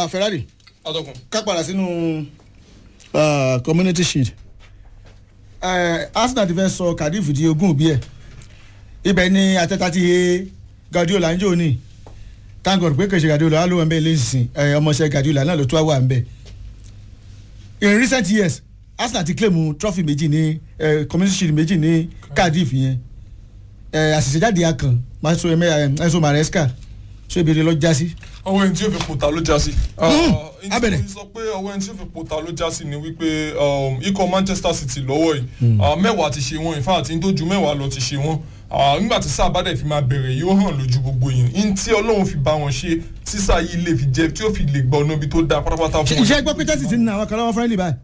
Ah, Ferrari atọ́kùn. ká padà sínú ah, community shield Eh, Arsenal ti fẹ́ sọ Cardiff di ogún òbí ẹ̀ ibẹ̀ ni atẹ́ta ti he Guardiola ń jò ní thank God pé kèsì Guardiola wà ló wà ń bẹ̀ lẹ́sìn ọmọọṣẹ́ Guardiola náà ló tún wà ń bẹ̀ in recent years Arsenal ti claim trophy méjì ní eh, community shield méjì ní Cardiff yẹn Eh, àṣìṣe akàn Maso Enzo Maresca ṣé ibi rẹ lọ já sí. ọwọ́ ẹni tí yóò fi pòtà ló já sí. abẹ̀rẹ̀. ìtì sọ pé ọwọ́ ẹni tí yóò fi pòtà ló já sí ni wípé um, ikọ̀ Manchester City lọ́wọ́ yìí ah, mẹ́wàá ti ṣe wọ́n in fact ní tó ju mẹ́wàá lọ ti ṣe wọ́n Ah, nígbà tí sáà bá dẹ̀ fi máa bẹ̀rẹ̀ yóò hàn lójú gbogbo yẹn in tí Ọlọ́run fi bá wọn ṣe tí sáà yìí lè fi jẹ tí ó fi lè gbọ́ ọ̀nà ibi tó dáa pátápátá fún wọn. iṣẹ́ gbọ́ pé Chelsea ti ń na àwọn kan lọ́wọ́ friendly báyìí.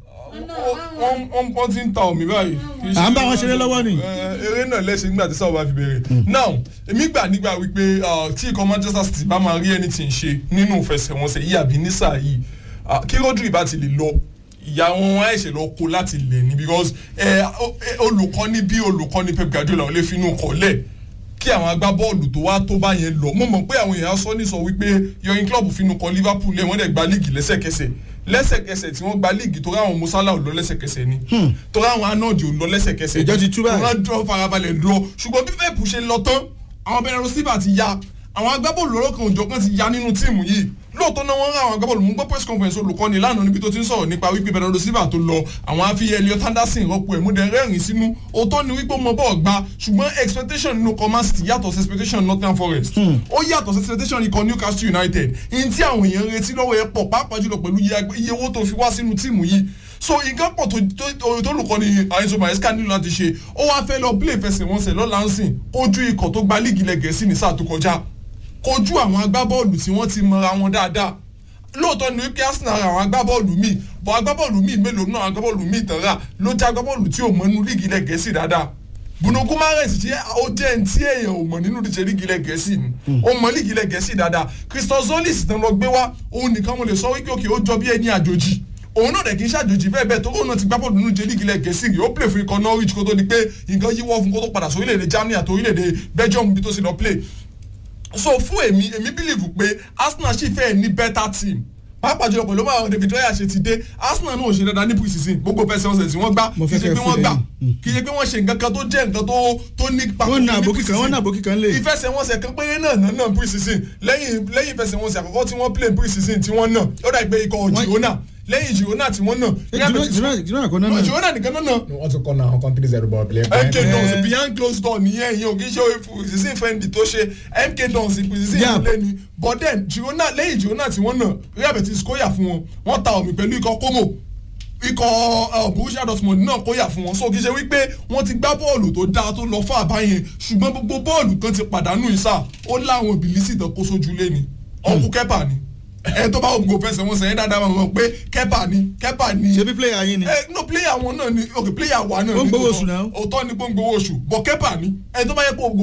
wọ́n wọ́n wọ́n ti ń ta omi báyìí. Kì í À ń bá ṣe- wọn ṣeré lọ́wọ́ ni. Eh, eré náà lẹ́sẹ̀ nígbà tí sáà bá fi bẹ̀rẹ̀. now èmi gbà nígbà wípé ah, tí ikọ̀ Manchester City bá máa rí anything ṣe nínú ìfẹsẹ̀wọnsẹ̀ yìí àbí ní sáà yìí ah, kí Rodri bá ti lè lọ ìyá wọn wọn ẹ̀ṣẹ̀ lọ kó láti lẹ̀ ni because eh, o- eh, olùkọ́ni bí olùkọ́ni Pep Guardiola ò lè finú kọ́ lẹ̀ kí àwọn agbábọ́ọ̀lù tó wá tó bá yẹn lọ mo mọ̀ pé àwọn èèyàn sọ ní sọ wípé yọyin club finú kọ Liverpool lẹ̀ wọ́n dẹ̀ gba líìgì lẹ́sẹ̀kẹsẹ̀ lẹ́sẹ̀kẹsẹ̀ tí wọ́n gba líìgì torí àwọn Musala ò lọ lẹ́sẹ̀kẹsẹ̀ ni torí àwọn Arnold ò lọ lẹ́sẹ̀kẹsẹ̀ Ìjọ ti tú báyìí. wọ́n dúró farabalẹ̀ dúró ṣùgbọ́n bí Pep ṣe lọ tán àwọn Bernardo Silva ti ya àwọn agbábọ́ọ̀lù lọ́lọ́kan òjọ̀kan ti ya nínú tíìmù yìí lóòótọ́ náà wọ́n rán àwọn agbábọ́ọ̀lù mú gbọ́ press conference olùkọ́ni lánàá níbi tó ti ń sọ̀rọ̀ nípa wípé Bernardo Silva tó lọ àwọn afi Elliot Anderson rọ́pò ẹ̀ múdẹ rẹ́rìn sínú òótọ́ ni wípé ọmọ bọ́ọ̀ gba ṣùgbọ́n expectation nínú command city yàtọ̀ sí expectation Nottingham Forest ó yàtọ̀ sí expectation ikọ̀ Newcastle United in tí àwọn èèyàn retí lọ́wọ́ ẹ̀ pọ̀ pàápàá jùlọ pẹ̀lú iye- iye owó tó fi wá sínú tíìmù yìí so nǹkan pọ̀ tó tó tó lùkọ́ ni Enzo Maresca nílò láti ṣe ó wáá fẹ́ lọ play fẹsẹ̀wọnsẹ̀ lọ́la ń sìn ojú ikọ̀ tó gba líìgì ilẹ̀ Gẹ̀ẹ́sì ní sáà tó kọjá kojú àwọn agbábọ́ọ̀lù tí wọ́n ti mọra wọn dáadáa lóòótọ́ ni wípé Arsenal ra àwọn agbábọ́ọ̀lù míì bọ́ agbábọ́ọ̀lù míì mélòó náà agbábọ́ọ̀lù míì tán rà ló jẹ́ agbábọ́ọ̀lù tí ò mọ inú líìgì ilẹ̀ Gẹ̀ẹ́sì dáadáa Bruno Guimaraes jẹ́ ó jẹ́ ẹni tí èèyàn ò mọ̀ nínú ìdíje líìgì ilẹ̀ Gẹ̀ẹ́sì ni ó mọ líìgì ilẹ̀ Gẹ̀ẹ́sì dáadáa Christos Zolis tán lọ gbé wá òun nìkan mo lè sọ wípé òkè ó jọ bí ẹni àjòjì òun náà dẹ̀ kì í ṣàjòjì bẹ́ẹ̀ bẹ́ẹ̀ tó òun náà ti gbá bọ́ọ̀lù nínú ìdíje líìgì ilẹ̀ Gẹ̀ẹ́sì rí ó play fún ikọ̀ Norwich kó tó di pé nǹkan yíwọ́ fún kó tó padà sí orílẹ̀-èdè Germany àti orílẹ̀-èdè Belgium bí tó sì lọ play so fún èmi èmi believe pé Arsenal sì fẹ́ ní better team pàápàá jùlọ pẹ̀lú báwọn David Raya ṣe ti dé Arsenal náà ò ṣe dáadáa ní pre-season gbogbo fẹsẹ̀ ọ̀sẹ̀ tí wọ́n gbá Mo kì í fẹ́ ṣe kẹ́ pé fún wọ́n gbà lẹ́yìn. kì í ṣe pé wọ́n ṣe nǹkan kan tó jẹ́ nǹkan tó tó ní pàtó wọ́n na ní àbókí kan wọ́n na àbókí kan lè. ìfẹsẹ̀wọnsẹ̀ kan péré náà náà náà pre-season lẹ́yìn lẹ́yìn ìfẹsẹ̀wọnsẹ̀ àkọ́kọ́ tí wọ́n play pre-season tí wọ́n náà ó dà pé ikọ̀ Wọ́n- Girona lẹ́yìn Girona tí wọ́n náà Real Betis- jìnnà kan náà Girona nìkan náà náà wọ́n tún kọ́ na àwọn country zero ball play. mk dons behind closed door nìyẹn ìyẹn ò kì í ṣe ìsinsìn fẹ́ndì tó ṣe mk dons ìsinsìn Yeah. ìlẹ̀ ni but then Girona lẹ́yìn Girona tí wọ́n nà Real Betis kóyà fún wọn wọ́n ta omi pẹ̀lú ikọ̀ Como ikọ̀ uh, Borussia Dortmund náà kóyà fún wọn so kì í ṣe wípé wọ́n ti gbá bọ́ọ̀lù tó dáa tó lọ fún àbáyẹn ṣùgbọ́n gbogbo bọ́ọ̀lù kan ti pàdánù ìsà ó láwọn ìbílísì tó kó sójú lé ni ọkù kẹ́pà ni ẹ tó bá ògùn fẹsẹ̀ wọn sẹ́yìn dáadáa mọ̀ pé kẹ́pà ni kẹ́pà ni ṣe bí player yín ni. ẹ no player wọn náà ni ok player wa náà Ó ń ni gbowó tòótọ́. oṣù náà. òótọ́ ni pé ó ń gbowó oṣù bọ̀ kẹ́pà ni ẹ tó bá yẹ kó